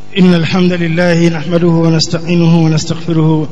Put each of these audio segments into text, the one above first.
إن الحمد لله نحمده ونستعينه ونستغفره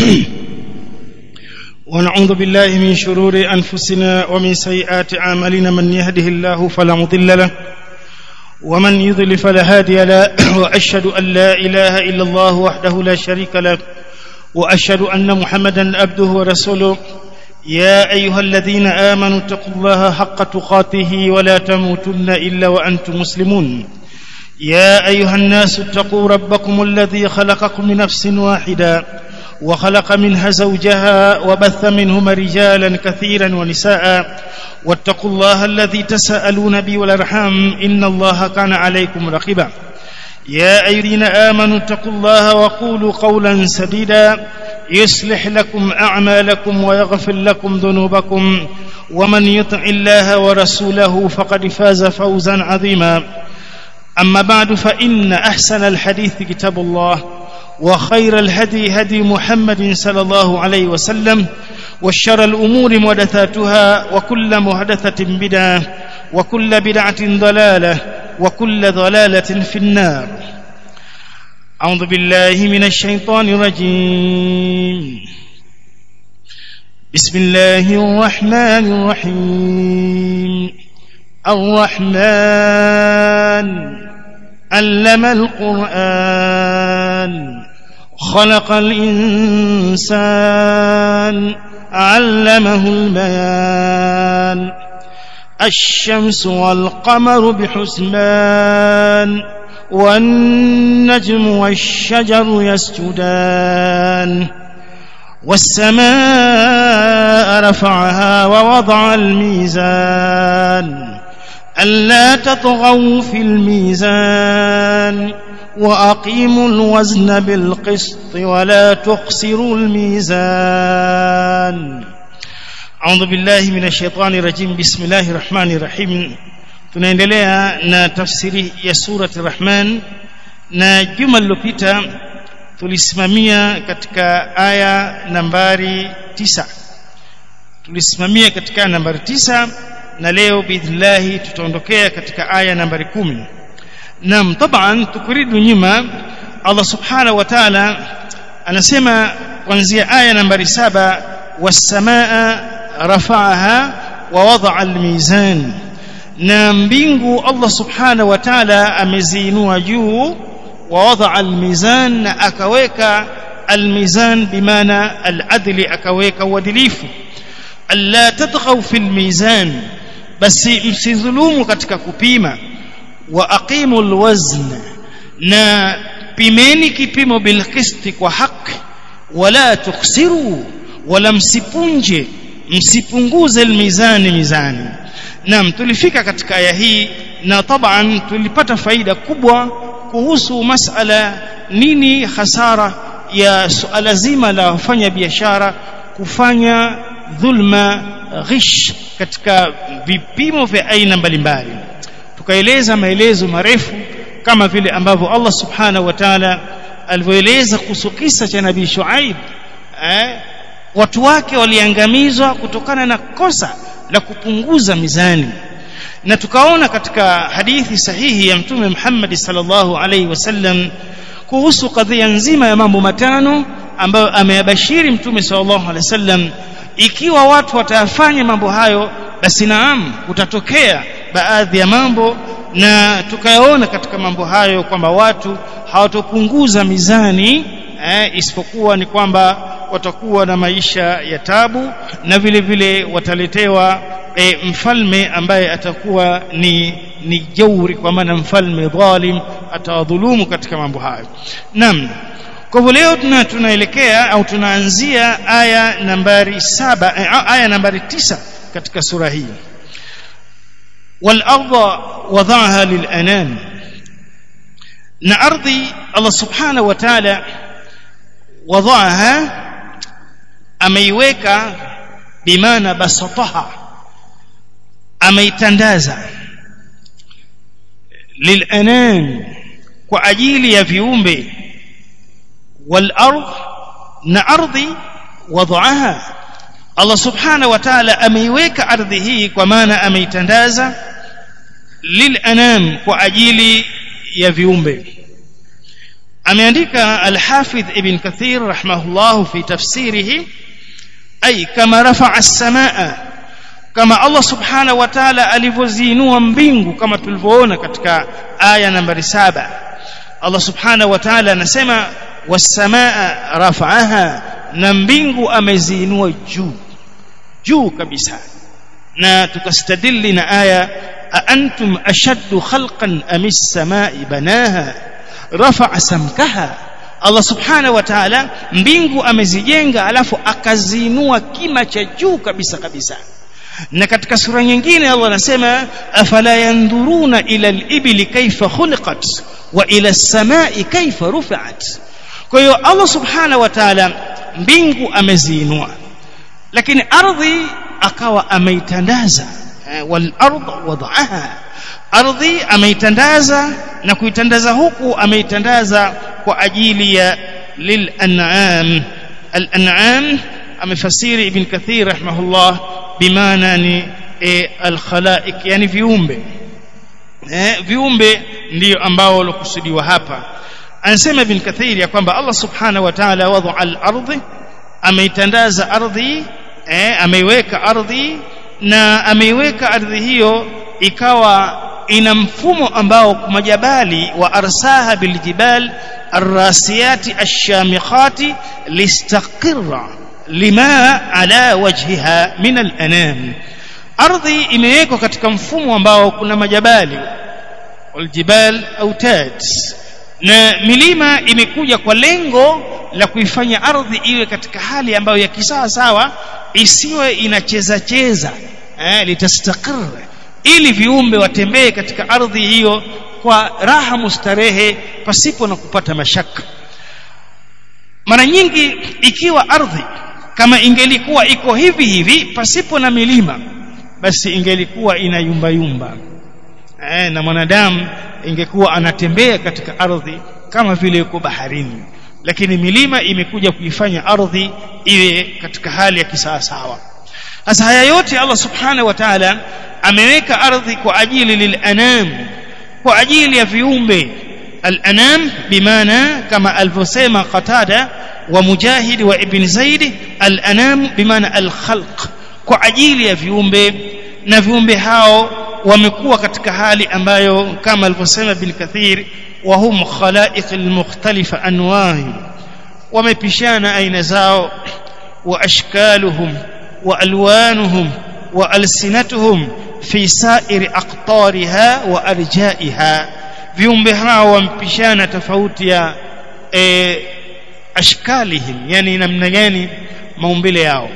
ونعوذ بالله من شرور أنفسنا ومن سيئات أعمالنا من يهده الله فلا مضل له ومن يضل فلا هادي له وأشهد أن لا إله إلا الله وحده لا شريك له وأشهد أن محمدا عبده ورسوله يا أيها الذين آمنوا اتقوا الله حق تقاته ولا تموتن إلا وأنتم مسلمون يا أيها الناس اتقوا ربكم الذي خلقكم من نفس واحدة وخلق منها زوجها وبث منهما رجالا كثيرا ونساء واتقوا الله الذي تساءلون به والارحام إن الله كان عليكم رقيبا يا أيها الذين آمنوا اتقوا الله وقولوا قولا سديدا يصلح لكم أعمالكم ويغفر لكم ذنوبكم ومن يطع الله ورسوله فقد فاز فوزا عظيما أما بعد فإن أحسن الحديث كتاب الله وخير الهدي هدي محمد صلى الله عليه وسلم وشر الأمور محدثاتها وكل محدثة بدعة وكل بدعة ضلالة وكل ضلالة في النار أعوذ بالله من الشيطان الرجيم بسم الله الرحمن الرحيم الرحمن علم القرآن خلق الإنسان علمه البيان الشمس والقمر بحسبان والنجم والشجر يسجدان والسماء رفعها ووضع الميزان ألا تطغوا في الميزان وأقيموا الوزن بالقسط ولا تخسروا الميزان أعوذ بالله من الشيطان الرجيم بسم الله الرحمن الرحيم tunaendelea na tafsiri ya surati Rahman na juma lililopita tulisimamia katika aya nambari tisa tulisimamia katika aya nambari tisa na leo biidhnillahi tutaondokea katika aya nambari kumi naam taban tukuridu nyuma Allah subhanahu wa ta'ala anasema kuanzia aya nambari saba was-samaa rafa'aha wa wada'a al-mizan na mbingu Allah subhanahu wa ta'ala ameziinua juu wa wada'a al-mizan na akaweka al-mizan bimaana al-adli akaweka uadilifu alla tatghaw fil mizan basi msidhulumu katika kupima wa aqimu alwazn na pimeni kipimo bilqisti kwa haki wala tukhsiru wala msipunje msipunguze almizani mizani naam tulifika katika aya hii na taban tulipata faida kubwa kuhusu masala nini hasara ya suala zima la wafanya biashara kufanya dhulma ghish katika vipimo vya aina mbalimbali tukaeleza maelezo marefu kama vile ambavyo Allah subhanahu wa ta'ala alivyoeleza kuhusu kisa cha nabii Shuaib eh, watu wake waliangamizwa kutokana na kosa la kupunguza mizani na tukaona katika hadithi sahihi ya mtume Muhammad sallallahu alaihi wasallam kuhusu kadhia nzima ya mambo matano ambayo ameyabashiri mtume sallallahu alaihi wasallam ikiwa watu watayafanya mambo hayo basi naam kutatokea baadhi ya mambo na tukayaona katika mambo hayo kwamba watu hawatopunguza mizani eh, isipokuwa ni kwamba watakuwa na maisha ya tabu na vile vile wataletewa eh, mfalme ambaye atakuwa ni ni jauri kwa maana mfalme dhalim atawadhulumu katika mambo hayo naam kwa hivyo leo tuna tunaelekea au tunaanzia aya nambari saba eh, aya nambari tisa katika sura hii wal arda wadhaha lil anam na ardhi Allah subhanahu wa ta'ala wadhaha ameiweka bimaana basataha ameitandaza lil anam kwa ajili ya viumbe والارض na ardhi wadhaha Allah subhanahu wa ta'ala ameiweka ardhi hii kwa maana ameitandaza lil anam kwa ajili ya viumbe ameandika al-Hafidh Ibn Kathir rahimahullah fi tafsirihi ay kama rafa'a as-samaa kama Allah subhanahu wa ta'ala alivyoziinua mbingu kama tulivyoona katika aya nambari saba Allah subhanahu wa ta'ala anasema was-samaa rafa'aha na mbingu ameziinua juu juu kabisa na tukastadili na aya أأنتم أشد خلقا أم السماء بناها رفع سمكها Allah subhanahu wa ta'ala mbingu amezijenga alafu akazinua kima cha juu kabisa kabisa na katika sura nyingine Allah anasema afala yandhuruna ila al-ibli kayfa khuliqat wa ila as-samai kayfa rufi'at kwa hiyo Allah subhanahu wa ta'ala mbingu ameziinua lakini ardhi akawa ameitandaza wal ardh wada'aha ardhi ameitandaza na kuitandaza huku ameitandaza kwa ajili ya lil an'am al an'am amefasiri ibn kathir rahimahullah bimaana ni e, al khalaiq yani viumbe eh, viumbe ndiyo ambao walokusudiwa hapa anasema ibn kathir ya kwamba Allah subhanahu wa ta'ala wadha al ardhi ameitandaza ardhi eh, ameiweka ardhi na ameiweka ardhi hiyo ikawa ina mfumo ambao majabali wa arsaha biljibal arrasiyati ashamikhati listaqirra lima ala wajhiha min alanam ardhi imewekwa katika mfumo ambao kuna majabali waljibal autad na milima imekuja kwa lengo la kuifanya ardhi iwe katika hali ambayo ya kisawa sawa isiwe inacheza cheza eh, litastaqir ili viumbe watembee katika ardhi hiyo kwa raha mustarehe pasipo na kupata mashaka mara nyingi ikiwa ardhi kama ingelikuwa iko hivi hivi pasipo na milima basi ingelikuwa ina yumba yumba eh, na mwanadamu ingekuwa anatembea katika ardhi kama vile yuko baharini lakini milima imekuja kuifanya ardhi iwe katika hali ya kisawasawa sasa haya yote Allah subhanahu wa ta'ala ameweka ardhi kwa ajili lilanam kwa ajili ya viumbe al-anam bimaana kama alivyosema Qatada wa Mujahid wa Ibn Zaid al-anam bimaana al-khalq kwa ajili ya viumbe na viumbe hao wamekuwa katika hali ambayo kama alivyosema Ibn Kathir wa hum khalaiq al-mukhtalifa anwahi wamepishana aina zao wa ashkaluhum wa alwanuhum wa alsinatuhum fi sa'iri aqtariha wa arjaiha viumbe hao wampishana tofauti ya e, ashkalihim yani namna gani maumbile yao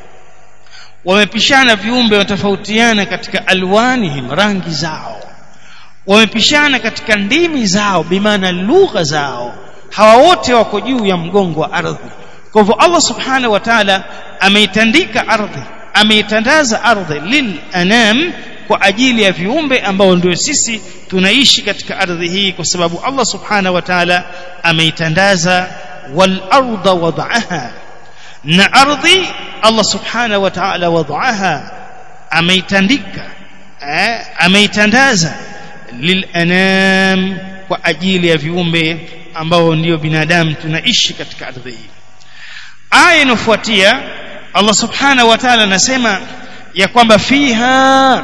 wamepishana viumbe watofautiana katika alwanihim rangi zao wamepishana katika ndimi zao bimaana lugha zao hawa wote wako juu ya mgongo wa ardhi kwa hivyo Allah subhanahu wa ta'ala ameitandika ardhi ameitandaza ardhi lil anam kwa ajili ya viumbe ambao ndio sisi tunaishi katika ardhi hii kwa sababu Allah subhanahu wa ta'ala ameitandaza wal arda wada'aha na ardhi Allah subhanahu wa ta'ala wada'aha ameitandika eh, ameitandaza lil anam kwa ajili ya viumbe ambao ndio binadamu tunaishi katika ardhi hii aya inofuatia Allah subhanahu wa ta'ala anasema ya kwamba fiha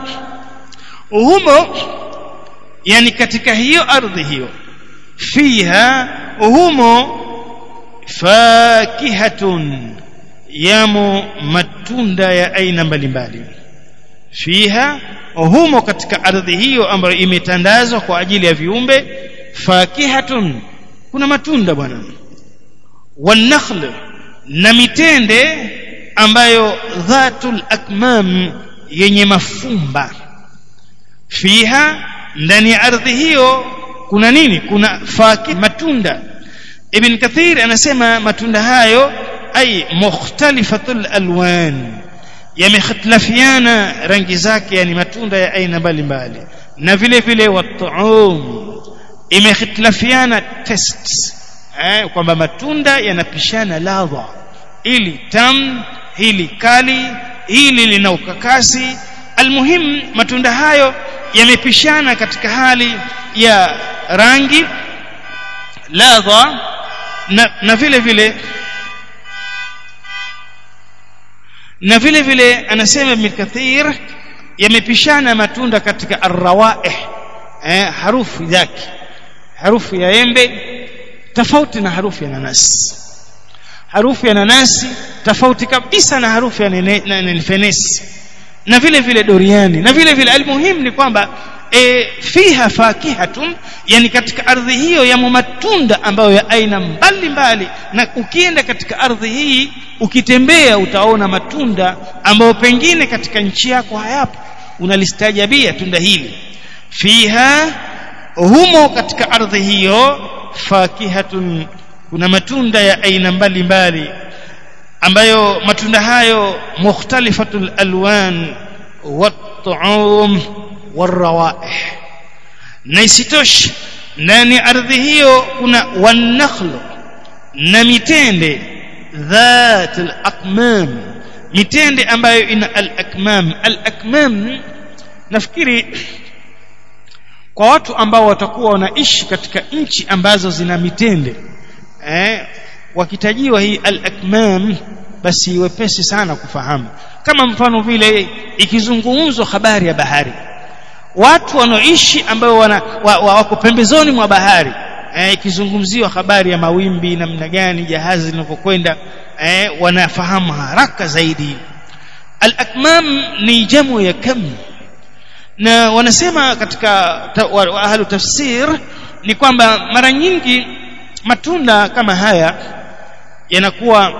humo yani katika hiyo ardhi hiyo fiha humo fakihatun yamo matunda ya aina mbalimbali fiha humo katika ardhi hiyo ambayo imetandazwa kwa ajili ya viumbe fakihatun kuna matunda bwana wanakhl na mitende ambayo dhatul akmam yenye mafumba fiha ndani ya ardhi hiyo kuna nini kuna faki matunda ibn kathir anasema matunda hayo ay mukhtalifatul alwan yamekhtalafiana rangi zake yani matunda ya aina mbalimbali na vile vile watuum imekhtalafiana test eh, kwamba matunda yanapishana ladha ili tam hili kali hili lina ukakasi almuhim matunda hayo yamepishana katika hali ya rangi ladha na, na vile vile na vile vile anasema Ibn Kathir yamepishana matunda katika arrawaih eh, harufu yake harufu ya embe tofauti na harufu ya nanasi harufu ya nanasi tofauti kabisa na harufu ya nene, na, na fenesi na vile vile doriani na vile vile almuhimu ni kwamba e, fiha fakihatun yani katika ardhi hiyo yamo matunda ambayo ya aina mbalimbali na ukienda katika ardhi hii ukitembea utaona matunda ambayo pengine katika nchi yako hayapo unalistajabia tunda hili fiha humo katika ardhi hiyo fakihatun kuna matunda ya aina mbalimbali ambayo matunda hayo mukhtalifatul alwan wat-tu'um warawaih na isitoshe ndani ardhi hiyo kuna wanakhlu na mitende dhat al-akmam mitende ambayo ina al-akmam al-akmam nafikiri kwa watu ambao watakuwa wanaishi katika nchi ambazo zina mitende eh wakitajiwa hii al-akmam basi wepesi sana kufahamu kama mfano vile ikizungumzwa habari ya bahari watu wanaoishi ambao wana, wa, wa, wako pembezoni mwa bahari eh, ikizungumziwa habari ya mawimbi namna gani jahazi linavyokwenda eh, wanafahamu haraka zaidi al-akmam ni jamu ya kam na wanasema katika ta, wa, wa ahlu tafsir ni kwamba mara nyingi matunda kama haya yanakuwa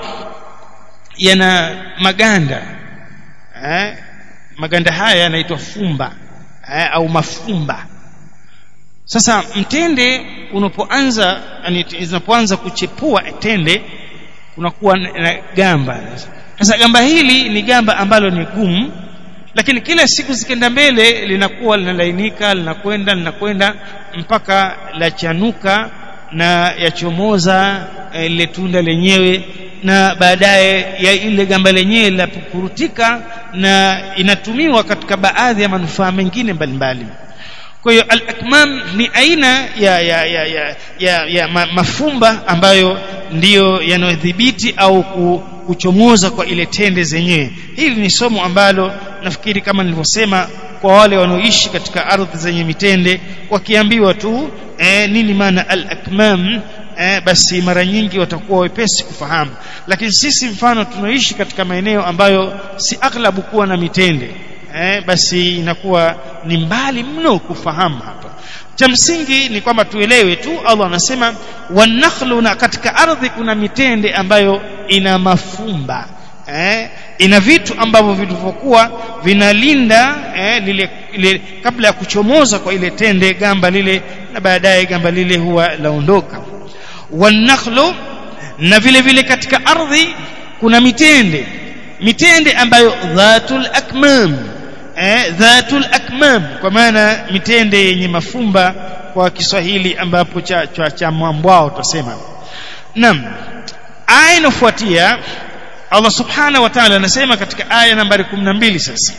yana maganda eh, maganda haya yanaitwa fumba eh, au mafumba sasa mtende unapoanza yani zinapoanza kuchepua tende kunakuwa na gamba sasa gamba hili ni gamba ambalo ni gumu lakini kila siku zikienda mbele linakuwa linalainika linakwenda linakwenda mpaka lachanuka na yachomoza ile e, tunda lenyewe na baadaye ya ile gamba lenyewe linapukurutika na inatumiwa katika baadhi ya manufaa mengine mbalimbali kwa hiyo al-akmam ni aina ya ya ya ya, ya, ya ma, mafumba ambayo ndiyo yanayodhibiti au kuchomoza kwa ile tende zenyewe hili ni somo ambalo nafikiri kama nilivyosema kwa wale wanaoishi katika ardhi zenye mitende wakiambiwa tu eh, nini maana al-akmam eh, basi mara nyingi watakuwa wepesi kufahamu lakini sisi mfano tunaishi katika maeneo ambayo si aghlabu kuwa na mitende eh, basi inakuwa ni mbali mno kufahamu hapa cha msingi ni kwamba tuelewe tu Allah anasema wanakhlu na katika ardhi kuna mitende ambayo ina mafumba eh, ina vitu ambavyo vilivyokuwa vinalinda eh, lile, lile kabla ya kuchomoza kwa ile tende gamba lile na baadaye gamba lile huwa laondoka wanakhlu na vile vile katika ardhi kuna mitende mitende ambayo dhatul akmam eh, dhatul akmam kwa maana mitende yenye mafumba kwa Kiswahili ambapo cha cha, cha mwambwao tutasema naam aya inofuatia Allah subhanahu wa ta'ala anasema katika aya nambari 12 sasa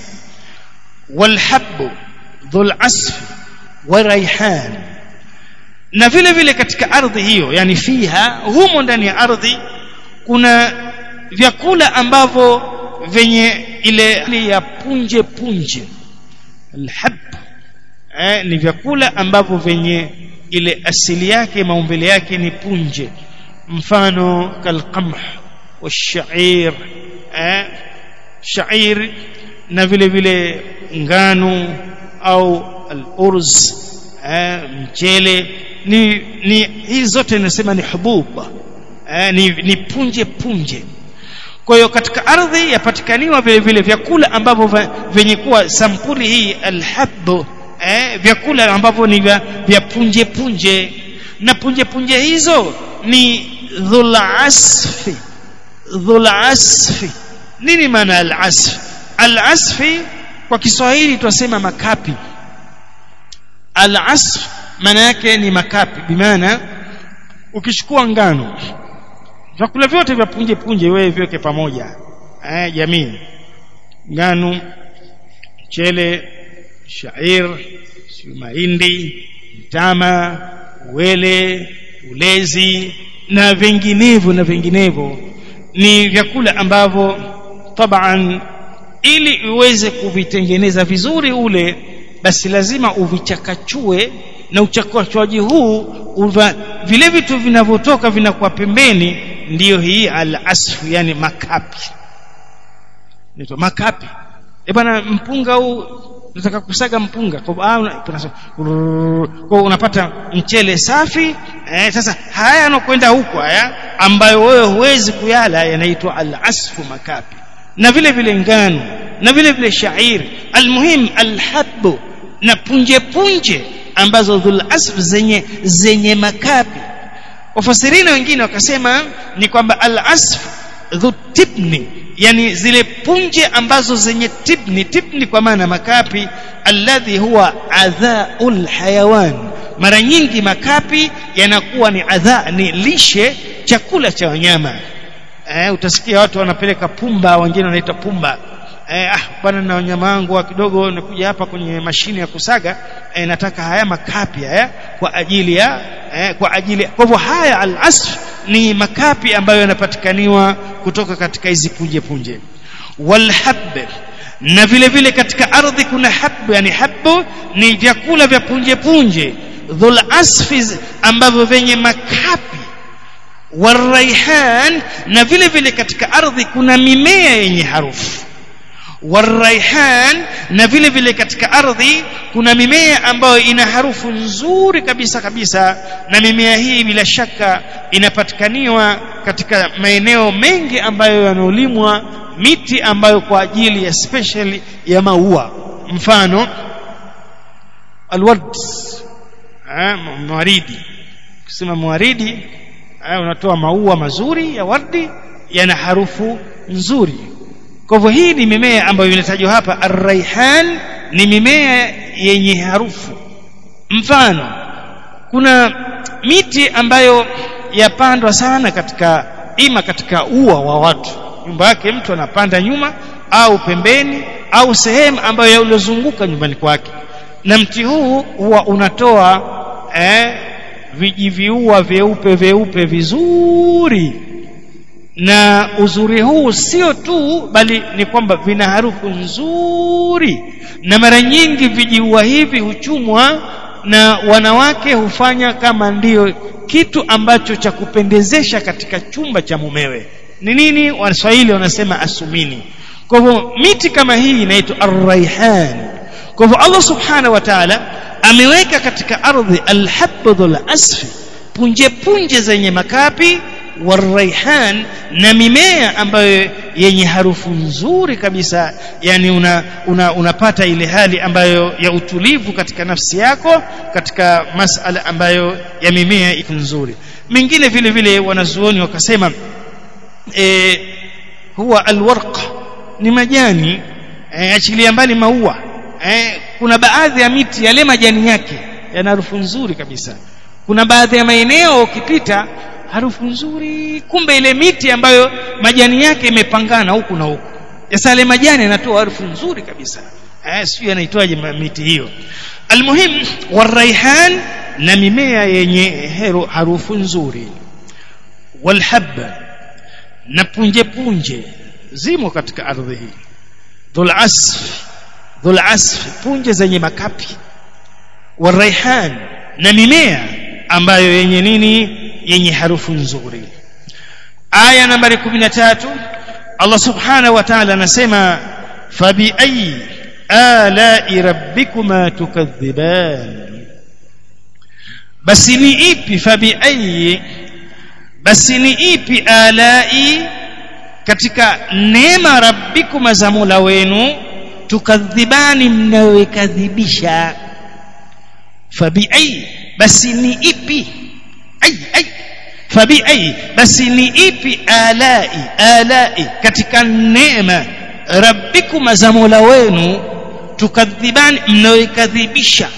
walhabbu dhul asf wa raihan na vile vile katika ardhi hiyo yani fiha humo ndani ya ardhi kuna vyakula ambavyo venye ile ya punje punje alhab eh, ni vyakula ambavyo venye ile asili yake maumbile yake ni punje mfano kalqamh washair eh, shair na vile vile ngano au al-urz eh, mchele ni ni hizi zote nasema ni hububa eh, ni, ni punje punje kwa hiyo katika ardhi yapatikaniwa vile vile vyakula ambavyo vyenye kuwa sampuli hii alhabbu eh, vyakula ambavyo ni vya, vya punje punje na punje punje hizo ni dhul asfi dhul asfi nini maana al asfi al asfi kwa Kiswahili tunasema makapi al asf maana yake ni makapi bimaana ukichukua ngano vyakula vyote vya punje punje wewe viweke pamoja eh jamii ngano mchele shair mahindi mtama wele ulezi na vinginevyo na vinginevyo ni vyakula ambavyo taban ili uweze kuvitengeneza vizuri ule basi lazima uvichakachue na uchakachuaji huu uva, vile vitu vinavyotoka vinakuwa pembeni ndiyo hii al-asfu yani makapi nito makapi e bwana mpunga huu nataka kusaga mpunga kwa kwa unapata mchele safi eh, sasa haya yanokwenda huko haya ambayo wewe huwezi kuyala yanaitwa al-asfu makapi na vile vile ngano na vile vile shairi almuhim alhabbu na punje punje ambazo dhul asf zenye zenye makapi wafasirina wengine wakasema ni kwamba al asf dhu tibni yani zile punje ambazo zenye tibni tibni kwa maana makapi alladhi huwa adhaul hayawan mara nyingi makapi yanakuwa ni adha ni lishe chakula cha wanyama eh, utasikia watu wanapeleka pumba wengine wanaita pumba eh, ah bwana na wanyama wangu kidogo nakuja hapa kwenye mashine ya kusaga eh, nataka haya makapi haya kwa ajili ya eh, kwa ajili kwa hivyo haya al-asf ni makapi ambayo yanapatikaniwa kutoka katika hizi punje punje walhab na vile vile katika ardhi kuna habu yani habu ni vyakula vya punje punje dhul asfi ambavyo vyenye makapi waraihan na vile vile katika ardhi kuna mimea yenye harufu waraihan na vile vile katika ardhi kuna mimea ambayo ina harufu nzuri kabisa kabisa na mimea hii bila shaka inapatikaniwa katika maeneo mengi ambayo yanaolimwa miti ambayo kwa ajili ya special ya maua mfano alward mwaridi kusema mwaridi unatoa maua mazuri ya wardi yana harufu nzuri kwa hivyo hii ni mimea ambayo inatajwa hapa arraihan ni mimea yenye harufu mfano kuna miti ambayo yapandwa sana katika ima katika ua wa watu nyumba yake mtu anapanda nyuma au pembeni au sehemu ambayo yaliyozunguka nyumbani kwake na mti huu huwa unatoa eh, vijiviua vyeupe vyeupe vizuri na uzuri huu sio tu bali ni kwamba vina harufu nzuri na mara nyingi vijiua hivi huchumwa na wanawake hufanya kama ndiyo kitu ambacho cha kupendezesha katika chumba cha mumewe ni nini waswahili wanasema asumini kwa hivyo miti kama hii inaitwa arraihan kwa hivyo Allah subhanahu wa ta'ala ameweka katika ardhi alhabdhul asfi punje punje zenye makapi waraihan na mimea ambayo yenye harufu nzuri kabisa yani una, una, unapata ile hali ambayo ya utulivu katika nafsi yako katika masala ambayo ya mimea iko nzuri mingine vile vile wanazuoni wakasema e, huwa alwarq ni majani e, achilia mbali maua e, kuna baadhi ya miti yale majani yake yana harufu nzuri kabisa kuna baadhi ya maeneo ukipita harufu nzuri kumbe ile miti ambayo majani yake imepangana huku na huku sasa ile majani yanatoa harufu nzuri kabisa eh sio yanaitwaje miti hiyo almuhim waraihan na mimea yenye hero harufu nzuri walhabba na punje punje zimo katika ardhi hii dhul asf dhul asf punje zenye makapi waraihan na mimea ambayo yenye nini yenye harufu nzuri aya nambari 13 Allah subhanahu wa ta'ala anasema fabi ayi ala'i rabbikuma tukadhiban basi ni ipi fabi ayi basi ni ipi ala'i katika neema rabbikuma za Mola wenu tukadhibani mnayokadhibisha fabi ayi basi ni ipi ai ai fabi ai basi ni ipi alai alai katika neema rabbikum za mola wenu tukadhibani mnaoikadhibisha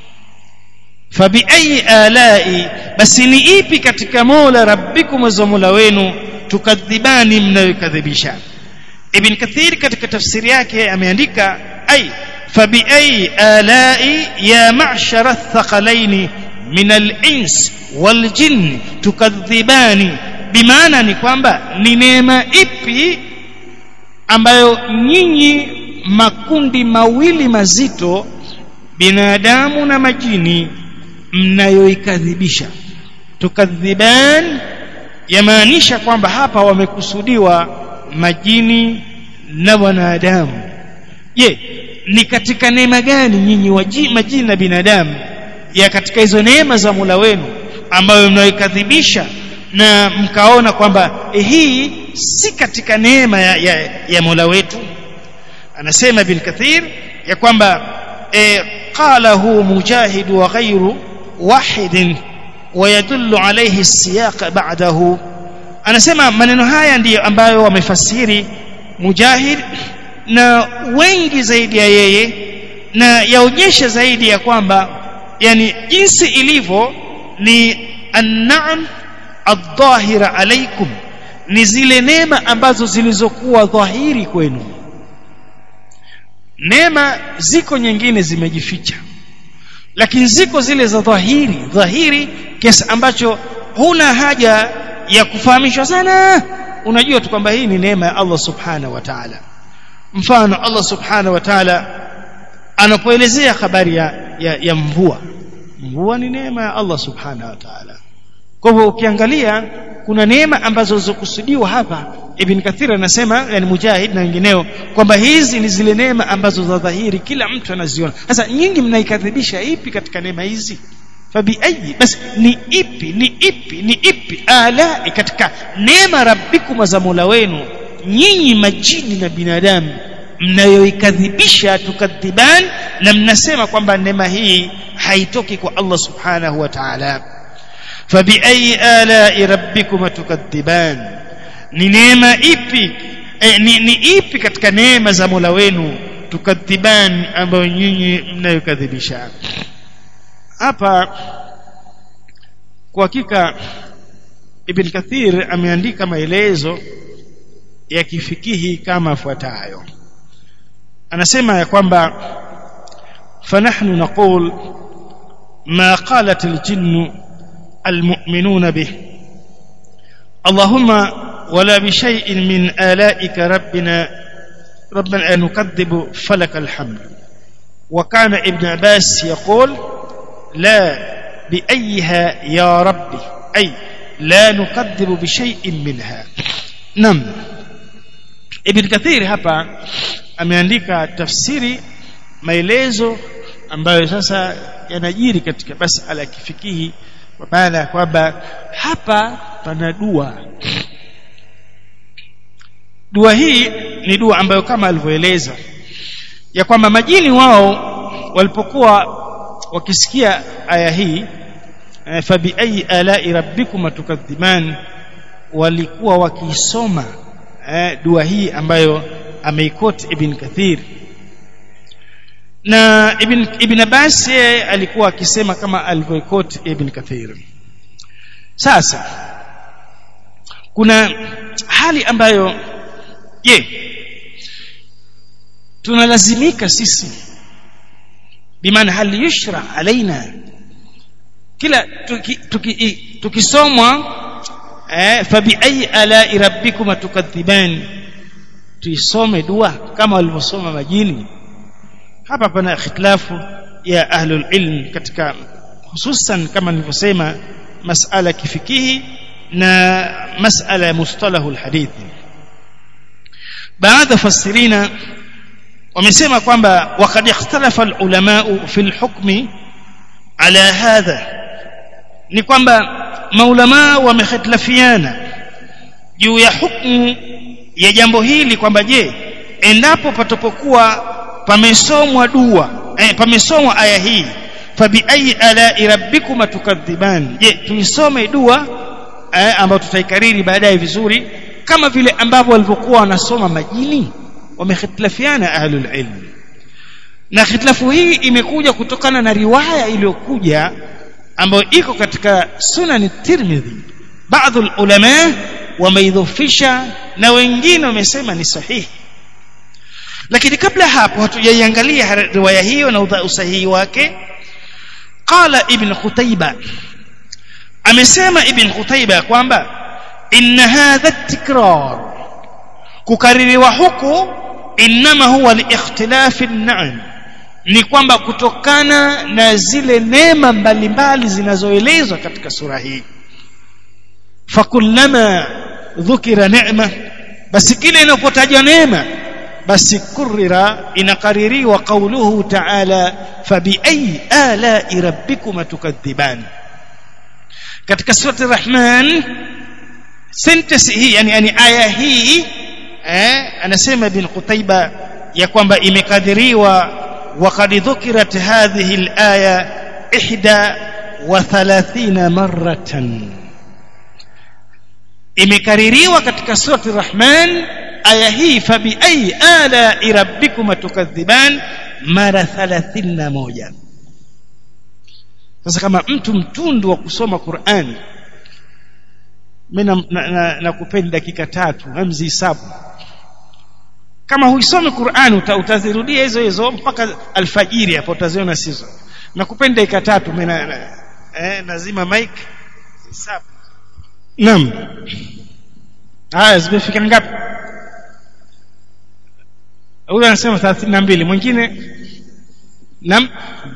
fabi ai alai basi ni ipi katika mola rabbikum za mola wenu tukadhibani mnaoikadhibisha ibn kathir katika tafsiri yake ameandika ai fabi ai alai ya ma'shara thaqalaini min al-ins wal jinni tukadhibani bimaana ni kwamba ni neema ipi ambayo nyinyi makundi mawili mazito binadamu na majini mnayoikadhibisha tukadhiban yamaanisha kwamba hapa wamekusudiwa majini na wanadamu je ni katika neema gani nyinyi majini na binadamu ya katika hizo neema za Mola wenu ambayo mnaikadhibisha na mkaona kwamba eh, hii si katika neema ya, ya, ya Mola wetu anasema bil kathir ya kwamba eh, qalahu mujahid wa ghayru wahid ويدل عليه السياق بعده anasema maneno haya ndiyo ambayo wamefasiri mujahid na wengi zaidi ya yeye na yaonyesha zaidi ya kwamba yani jinsi ilivyo ni an-na'am adh-dhahira alaikum ni zile neema ambazo zilizokuwa dhahiri kwenu neema ziko nyingine zimejificha lakini ziko zile za dhahiri dhahiri kiasi ambacho huna haja ya kufahamishwa sana unajua tu kwamba hii ni neema ya Allah subhanahu wa ta'ala mfano Allah subhanahu wa ta'ala anapoelezea habari ya, ya, ya mvua mvua ni neema ya Allah subhanahu wa ta'ala kwa hivyo ukiangalia kuna neema ambazo zilizokusudiwa hapa Ibn Kathir anasema yani Mujahid na wengineo kwamba hizi ni zile neema ambazo za dhahiri kila mtu anaziona sasa nyinyi mnaikadhibisha ipi katika neema hizi fabi ayi basi ni ipi ni ipi ni ipi ala katika neema rabbikum za Mola wenu nyinyi majini na binadamu mnayoikadhibisha tukadhiban na mnasema kwamba neema hii haitoki kwa Allah subhanahu wa ta'ala fabi ayi ala rabbikum tukadhiban ni neema ipi eh, ni, ni ipi katika neema za Mola wenu tukadhiban ambayo nyinyi mnayokadhibisha hapa kwa hakika Ibn Kathir ameandika maelezo ya kifikihi kama fuatayo anasema ya kwamba fanahnu naqul ma qalat aljinn almu'minuna bih اللهم ولا بشيء من آلائك ربنا ربنا نكذب فلك الحمد وكان ابن عباس يقول لا بأيها يا ربي أي لا نكذب بشيء منها نعم ابن كثير hapa ameandika tafsiri maelezo ambayo sasa yanajiri katika masala ya kifikihi kwa maana kwamba hapa pana dua dua hii ni dua ambayo kama alivyoeleza ya kwamba majini wao walipokuwa wakisikia aya hii fabi ayi alai rabbikum tukadhiban walikuwa wakisoma eh, dua hii ambayo ameikoti ibn kathir na ibn ibn abbas alikuwa akisema kama alivyoikoti ibn kathir sasa kuna hali ambayo je tunalazimika sisi bimaana hal yushra alaina kila tukisomwa tuki, tuki eh, fabi ayi ala rabbikum tukadhiban tuisome dua kama walivyosoma majini hapa pana ikhtilafu ya ahlul ilm katika hususan kama nilivyosema masala kifikihi na masala ya mustalahul hadithi baadhi fasirina wamesema kwamba waqad ikhtalafa alulama fi alhukmi ala hadha ni kwamba maulama wamehitilafiana juu ya hukumu ya jambo hili kwamba je endapo patapokuwa pamesomwa dua eh, pamesomwa aya hii fabi ayi ala rabbikum tukadhiban je tuisome dua eh, ambayo tutaikariri baadaye vizuri kama vile ambavyo walivyokuwa wanasoma majini wamehitilafiana ahlul ilm na khitilafu hii imekuja kutokana na riwaya iliyokuja ambayo iko katika sunan tirmidhi baadhi ulama wameidhofisha na wengine wamesema ni sahihi lakini kabla hapo hatujaiangalia riwaya hiyo na usahihi wake qala ibn khutaiba amesema ibn Qutaiba kwamba inna hadha tikrar kukaririwa huku inma huwa liikhtilafi an-na'am ni kwamba kutokana na zile neema mbalimbali zinazoelezwa katika sura hii fakullama dhukira neema basi kile inapotajwa neema basi kurira inakaririwa qauluhu ta'ala fabiayi ala'i rabbikuma tukadhiban katika surati rahman sentence hii yani, yani aya hii eh, anasema ibn Qutaiba ya kwamba imekadiriwa وقد ذكرت هذه الآية إحدى وثلاثين مرة imekaririwa katika surati Rahman aya hii fabi ayi ala rabbikuma tukadhiban mara 31 sasa kama mtu mtundu wa kusoma Qur'an mimi nakupeni dakika tatu hamzi hisabu kama huisome Qur'an uta, utazirudia hizo hizo mpaka alfajiri hapo utaziona sizo nakupenda dakika tatu mimi na, eh, nazima mic hisabu naam haya zimefika ngapi huyu anasema 32 mwingine naam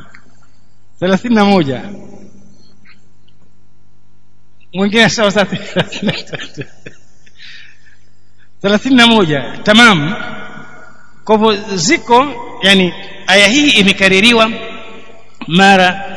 31 mwingine sawa 33 31 tamam kwa hivyo ziko yani aya hii imekaririwa mara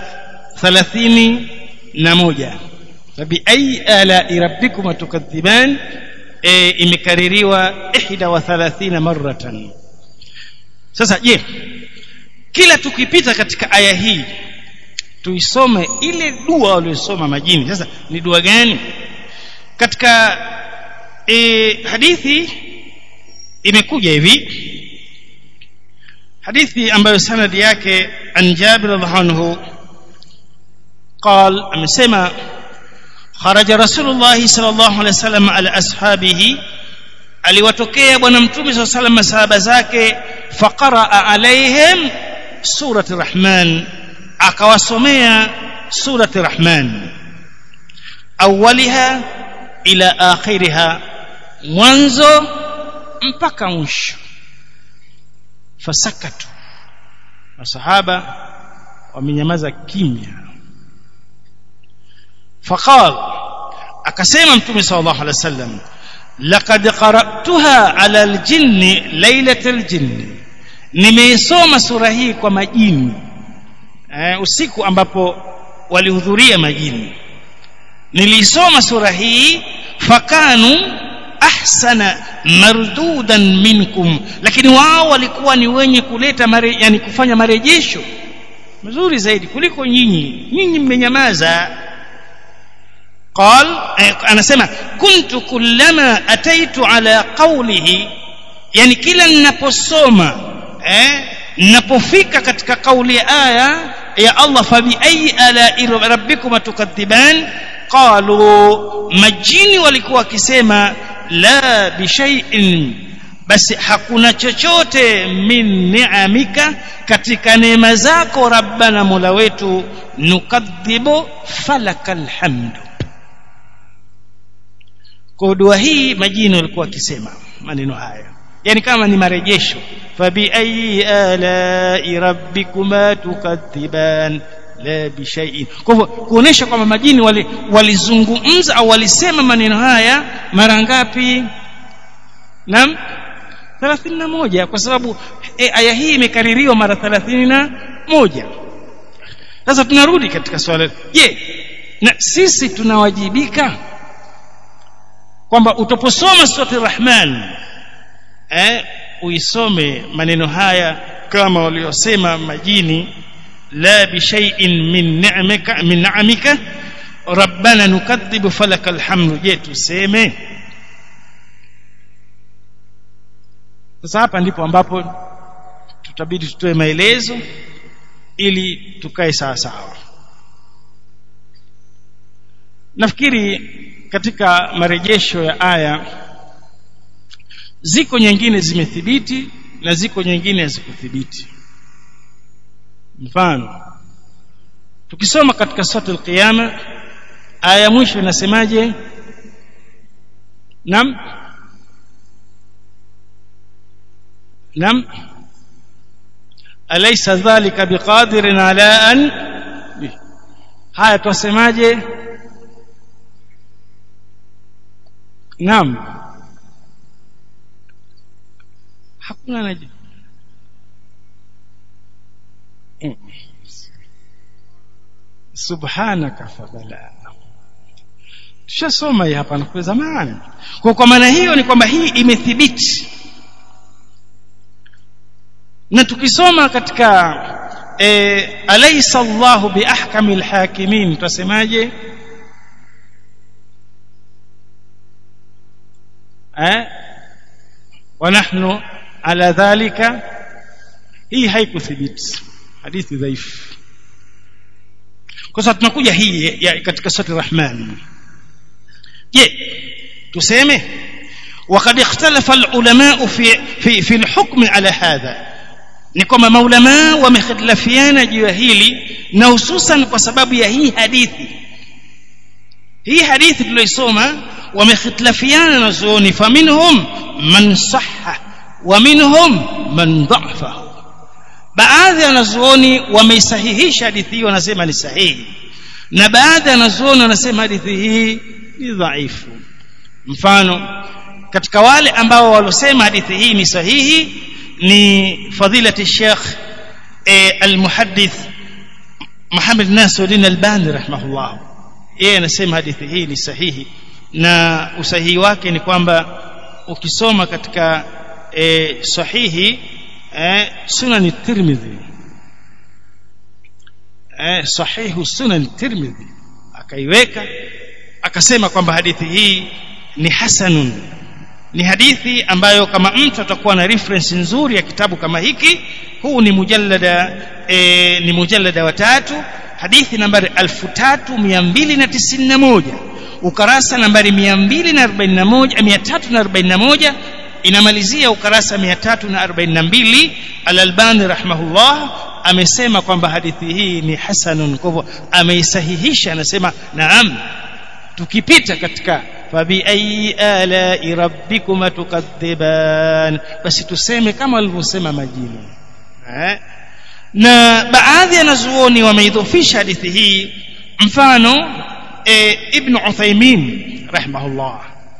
31 fabi ayi ala rabbikum tukadhiban e, imekaririwa 31 maratan sasa je kila tukipita katika aya hii tuisome ile dua waliyosoma majini sasa ni dua gani katika e, hadithi imekuja hivi hadithi ambayo sanadi yake an Jabir radhiallahu anhu قال amesema kharaja rasulullah sallallahu alaihi wasallam ala ashabihi aliwatokea bwana mtume sallallahu alaihi wasallam masahaba zake faqara alaihim surati rahman akawasomea surati rahman awwaliha ila akhiriha mwanzo mpaka mwisho fasakatu masahaba wamenyamaza kimya faqal akasema mtume sallallahu alaihi wasallam laqad qara'tuha ala aljinni lailatal jinni nimeisoma sura hii kwa majini eh, usiku ambapo walihudhuria majini nilisoma sura hii fakanu ahsana mardudan minkum lakini wao walikuwa ni wenye kuleta mare, yani kufanya marejesho mazuri zaidi kuliko nyinyi nyinyi mmenyamaza قال anasema kuntu kullama ataitu ala qawlihi yani kila ninaposoma eh ninapofika katika kauli ya aya ya Allah fa bi ayi ala rabbikum tukadhiban qalu majini walikuwa wakisema la bi shay'in basi hakuna chochote min ni'amika katika neema zako rabbana mola wetu nukadhibu falakal hamdu kwa dua hii majini walikuwa wakisema maneno haya yani kama ni marejesho fabi ayi ala rabbikuma tukadhiban la bishai'in kwa hivyo kuonesha kwamba majini walizungumza wali au walisema maneno haya mara ngapi naam 31 kwa sababu e, aya hii imekaririwa mara 31 sasa tunarudi katika swala je na sisi tunawajibika kwamba utaposoma surati rahman eh uisome maneno haya kama waliosema majini la bi shay'in min ni'mika min ni'amika rabbana nukadhibu falaka alhamdu je tuseme sasa hapa ndipo ambapo tutabidi tutoe maelezo ili tukae sawa sawa nafikiri katika marejesho ya aya ziko nyingine zimethibiti na ziko nyingine hazikuthibiti mfano tukisoma katika sura al-qiyama aya mwisho inasemaje nam nam alaysa dhalika biqadirin ala an haya twasemaje nam hakuna naji subhanaka fadala tushasoma hii hapa kwa zamani kwa kwa maana hiyo ni kwamba hii imethibiti na tukisoma katika e, alaysa Allahu biahkamil hakimin tutasemaje eh wa nahnu ala dhalika hii haikuthibiti hadithi dhaifu kwa sababu tunakuja hii ya katika sura Rahman je tuseme وقد اختلف العلماء في في في الحكم على هذا ni kwamba maulama wamehitilafiana juu ya hili na hususan kwa sababu ya hii hadithi hii hadithi tuliyoisoma wamehitilafiana na zuoni faminhum man sahha wa minhum man dha'afahu baadhi ya wanazuoni wameisahihisha hadithi hii wanasema ni sahihi na baadhi ya wanazuoni wanasema hadithi hii ni dhaifu mfano katika wale ambao walosema hadithi hii ni sahihi ni fadilati Sheikh e, al-muhaddith Muhammad Nasiruddin Albani rahimahullah yeye anasema hadithi hii ni sahihi na usahihi wake ni kwamba ukisoma katika e, sahihi e, sunan tirmidhi e, sahihu sunan tirmidhi akaiweka akasema kwamba hadithi hii ni hasanun ni hadithi ambayo kama mtu atakuwa na reference nzuri ya kitabu kama hiki huu ni mujallada e, ni mujallada wa tatu hadithi nambari 3291 ukarasa nambari 241 341 inamalizia ukarasa 342 al-Albani rahimahullah amesema kwamba hadithi hii ni hasanun kwa hivyo ameisahihisha anasema naam tukipita katika fabi ayi ala rabbikuma tukadhiban basi tuseme kama walivyosema majini eh? na baadhi ya nazuoni wameidhofisha hadithi hii mfano e, ibn Uthaymeen rahimahullah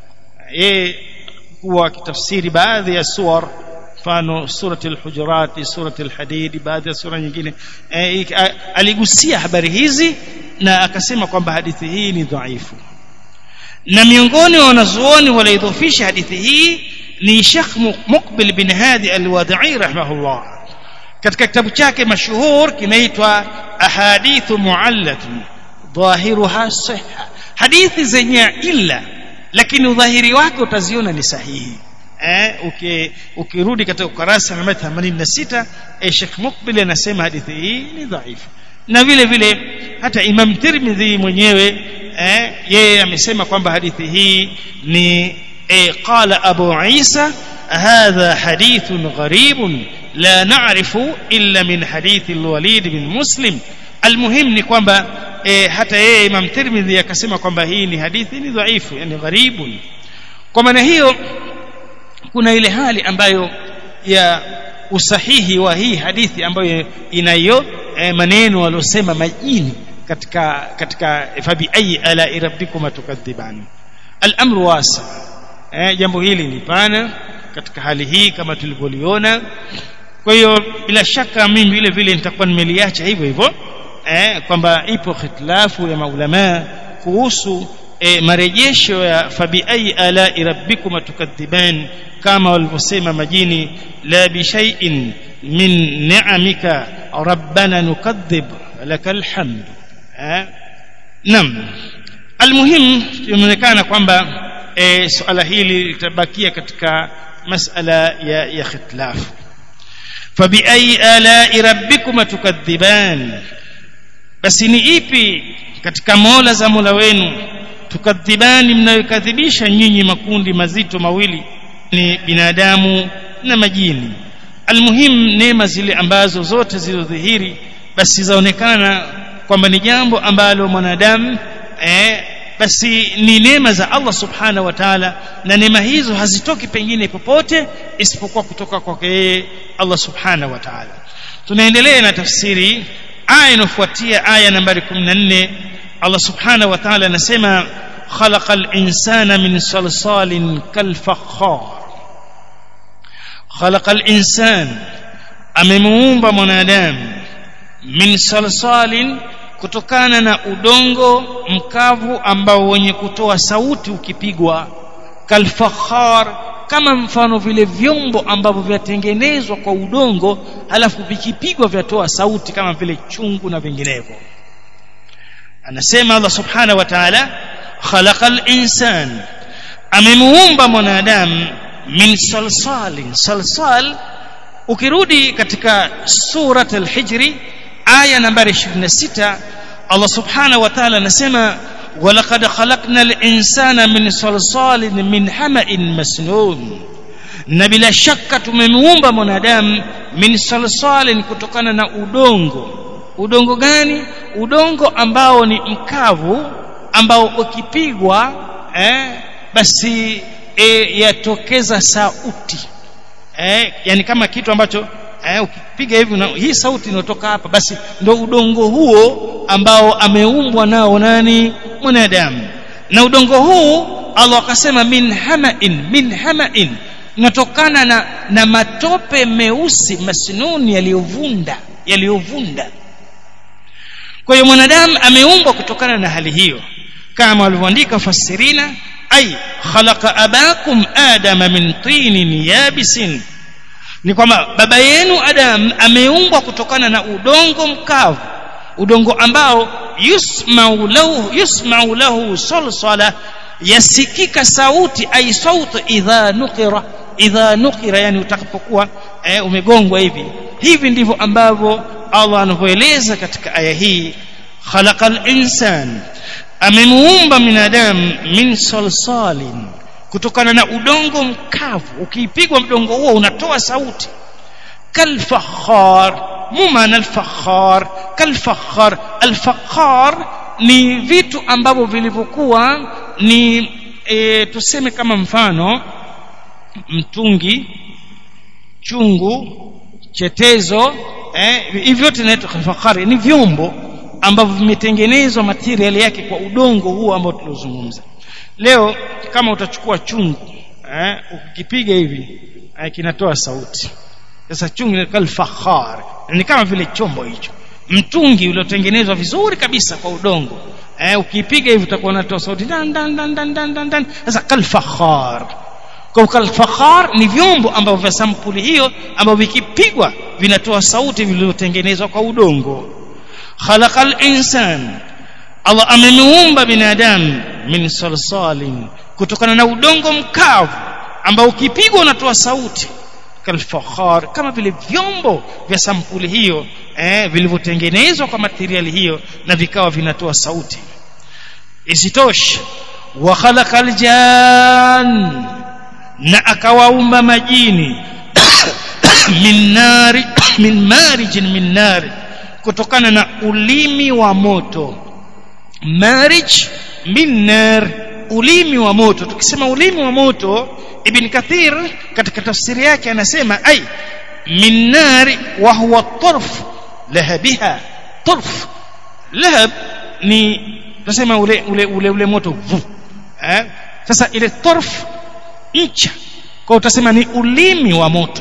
yeye huwa akitafsiri baadhi ya suwar mfano surati al-hujurat surati al-hadid baadhi ya sura nyingine e, aligusia habari hizi na akasema kwamba hadithi hii ni dhaifu na miongoni wa wanazuoni waliidhofisha hadithi hii ni Sheikh Muqbil bin Hadi al-Wadi'i rahimahullah katika kitabu chake mashuhur kinaitwa ahadithu muallatun dhahiruha sihha hadithi zenye illa lakini udhahiri wake utaziona ni sahihi eh uki, ukirudi katika ukurasa namba 86 eh, Sheikh Muqbil anasema hadithi hii ni dhaifu na vile vile hata Imam Tirmidhi mwenyewe eh, yeye amesema kwamba hadithi hii ni eh, qala Abu Isa hadha hadithun gharibun la na'rifu illa min hadithi al-Walid bin Muslim almuhim ni kwamba e, hata yeye Imam Tirmidhi akasema kwamba hii ni hadithi ni dhaifu yani gharibun kwa maana hiyo kuna ile hali ambayo ya usahihi wa hii hadithi ambayo inayo e, maneno waliosema majini katika katika fabi ayi ala rabbikum tukadhiban al-amru wasi e, jambo hili ni pana katika hali hii kama tulivyoliona kwa hiyo bila shaka mimi vile vile nitakuwa nimeliacha hivyo hivyo eh, kwamba ipo khitilafu ya maulama kuhusu eh, marejesho ya fabi ayi ala rabbikum tukadhiban kama walivyosema majini la bi shay'in min ni'amika rabbana nukadhib lakal hamd eh, nam almuhim inaonekana kwamba eh, suala hili litabakia katika masala ya, ya khitilafu فبأي آلاء ربكما تكذبان basi ni ipi katika mola za mola wenu tukadhibani mnayokadhibisha nyinyi makundi mazito mawili ni binadamu na majini almuhim neema zile ambazo zote zilizodhihiri basi zaonekana kwamba ni jambo ambalo mwanadamu eh, basi ni neema za Allah subhanahu wa ta'ala na neema hizo hazitoki pengine popote isipokuwa kutoka kwake yeye Allah subhanahu wa ta'ala tunaendelea na tafsiri aya inayofuatia aya nambari 14 Allah subhanahu wa ta'ala anasema khalaqal insana min salsalin kalfakhar khalaqal insan amemuumba mwanadamu min salsalin kutokana na udongo mkavu ambao wenye kutoa sauti ukipigwa kalfakhar kama mfano vile vyombo ambavyo vyatengenezwa kwa udongo halafu vikipigwa vyatoa sauti kama vile chungu na vinginevyo anasema Allah subhanahu wa ta'ala khalaqal insan amemuumba mwanadamu min salsalin salsal ukirudi katika surat al-hijri aya nambari 26 Allah subhanahu wa ta'ala anasema ولقد خلقنا الإنسان من صلصال من حمأ مسنون na bila shaka tumemuumba mwanadamu min salsalin kutokana na udongo udongo gani udongo ambao ni mkavu ambao ukipigwa eh, basi eh, yatokeza sauti eh, yani kama kitu ambacho eh, ukipiga hivi na hii sauti inayotoka hapa basi ndo udongo huo ambao ameumbwa nao nani mwanadamu na udongo huu Allah akasema min hamain min hamain unatokana na, na matope meusi masnuni yaliyovunda yaliyovunda kwa hiyo mwanadamu ameumbwa kutokana na hali hiyo kama walivyoandika fasirina ay khalaqa abakum adama min tinin yabisin ni kwamba baba yenu Adam ameumbwa kutokana na udongo mkavu udongo ambao yusmau lahu yusmau lahu salsala yasikika sauti ay sauti idha nuqira idha nuqira yani utakapokuwa eh, umegongwa hivi hivi ndivyo ambavyo Allah anavyoeleza katika aya hii khalaqal insan amemuumba binadamu min salsalin kutokana na udongo mkavu ukiipigwa mdongo huo unatoa sauti kalfakhar mumana alfakhar kalfakhar alfakhar ni vitu ambavyo vilivyokuwa ni e, tuseme kama mfano mtungi chungu chetezo eh, hivi vyote inaitwa kalfakhari ni vyombo ambavyo vimetengenezwa material yake kwa udongo huo ambao tuliozungumza leo kama utachukua chungu eh, ukipiga hivi eh, kinatoa sauti sasa chungu ni kalfakhar ni kama vile chombo hicho mtungi uliotengenezwa vizuri kabisa kwa udongo eh, ukipiga hivi utakuwa unatoa sauti dan dan dan dan dan dan, dan. sasa kalfakhar kwa kalfakhar ni vyombo ambavyo vya sampuli hiyo ambavyo vikipigwa vinatoa sauti vilivyotengenezwa kwa udongo khalaqal insan Allah amemuumba binadamu min salsalin kutokana na udongo mkavu ambao ukipigwa unatoa sauti kalfakhar kama vile vyombo vya sampuli hiyo eh, vilivyotengenezwa kwa materiali hiyo na vikawa vinatoa sauti isitoshe wa khalaqal jan na akawaumba majini min nari min marijin min nari kutokana na ulimi wa moto marij min nar ulimi wa moto tukisema ulimi wa moto ibn kathir katika tafsiri yake anasema ai min nar wa huwa tarf lahabiha tarf lahab ni tunasema ule ule ule, ule moto vu eh? sasa ile tarf ncha kwa utasema ni ulimi wa moto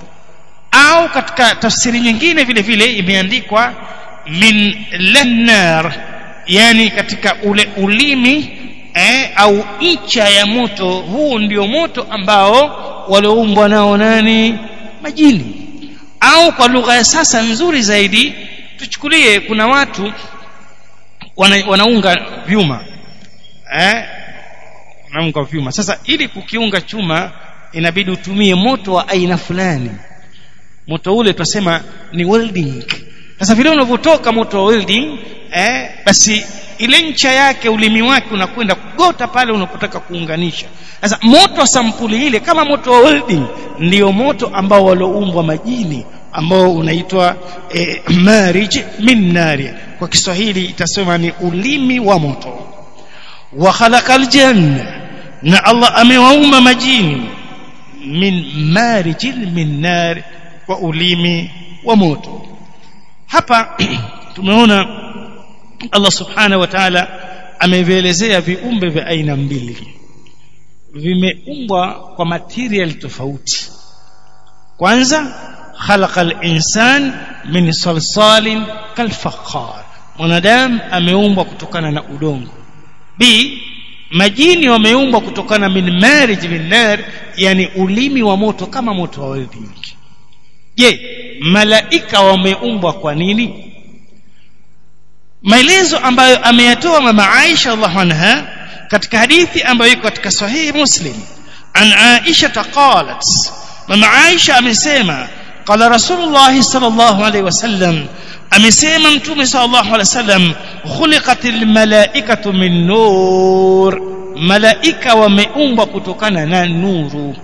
au katika tafsiri nyingine vile vile imeandikwa min lannar yani katika ule ulimi eh, au ncha ya moto huu ndio moto ambao walioumbwa nao nani majini au kwa lugha ya sasa nzuri zaidi tuchukulie kuna watu wana, wanaunga vyuma eh, wanaunga vyuma sasa ili kukiunga chuma inabidi utumie moto wa aina fulani moto ule tutasema ni welding sasa vile unavyotoka moto wa welding eh, basi ile ncha yake ulimi wake unakwenda kugota pale unapotaka kuunganisha sasa moto wa sampuli ile kama moto wa welding ndio moto ambao walioumbwa majini ambao unaitwa eh, marij min nari kwa Kiswahili itasema ni ulimi wa moto wa khalaqal janna na Allah amewaumba majini min marijin min nar kwa ulimi wa moto hapa tumeona Allah subhanahu wa ta'ala amevielezea viumbe vya aina mbili vimeumbwa kwa material tofauti kwanza khalaqal insan min salsalin kalfakhar mwanadamu ameumbwa kutokana na udongo b majini wameumbwa kutokana min marij min nar yani ulimi wa moto kama moto wa welding je malaika wameumbwa kwa nini maelezo ambayo ameyatoa mama Aisha Allah anha katika hadithi ambayo iko katika sahihi Muslim an Aisha qalat mama Aisha amesema qala Rasulullah sallallahu alaihi wasallam amesema mtume sallallahu alaihi wasallam khuliqatil malaikatu min nur malaika wameumbwa kutokana na nuru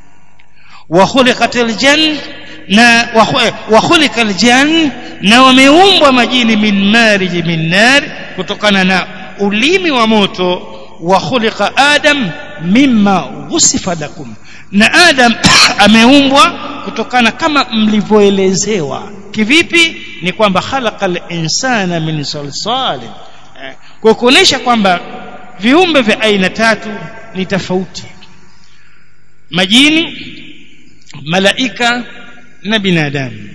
wa khuliqatil jann na wa khuliqal jann na wameumbwa majini min marij min nar kutokana na ulimi wa moto wa khuliqa adam mimma wusifa lakum na adam ameumbwa kutokana kama mlivyoelezewa kivipi ni kwamba khalaqal insana min salsal kwa kuonesha kwamba viumbe vya aina tatu ni tofauti majini malaika na binadamu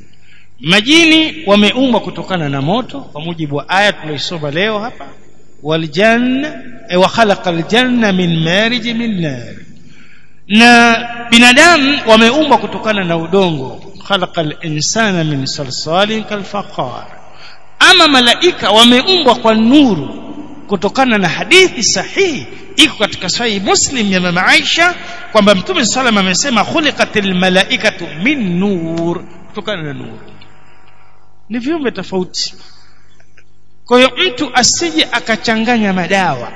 majini wameumbwa kutokana na moto kwa mujibu wa aya tuliosoma leo hapa waljanna wa khalaqal janna min marij min nar na binadamu wameumbwa kutokana na udongo khalaqal insana min salsalin kalfaqar ama malaika wameumbwa kwa nuru kutokana na hadithi sahihi iko katika sahihi muslim ya mama Aisha kwamba mtume sallam amesema khuliqatil malaikatu min nur kutokana na nuru ni viumbe tofauti kwa hiyo mtu asije akachanganya madawa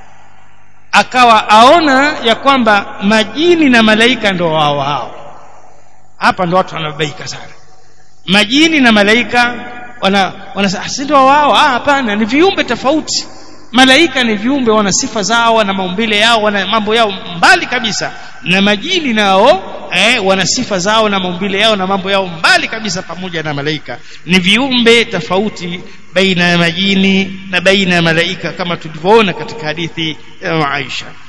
akawa aona ya kwamba majini na malaika ndo wao hao hapa ndo watu wanabaika sana majini na malaika wana wana si ndo wao ah hapana ni viumbe tofauti malaika ni viumbe wana sifa zao wana maumbile yao wana mambo yao mbali kabisa na majini nao eh, wana sifa zao na maumbile yao na mambo yao mbali kabisa pamoja na malaika ni viumbe tofauti baina ya majini na baina ya malaika kama tulivyoona katika hadithi ya Aisha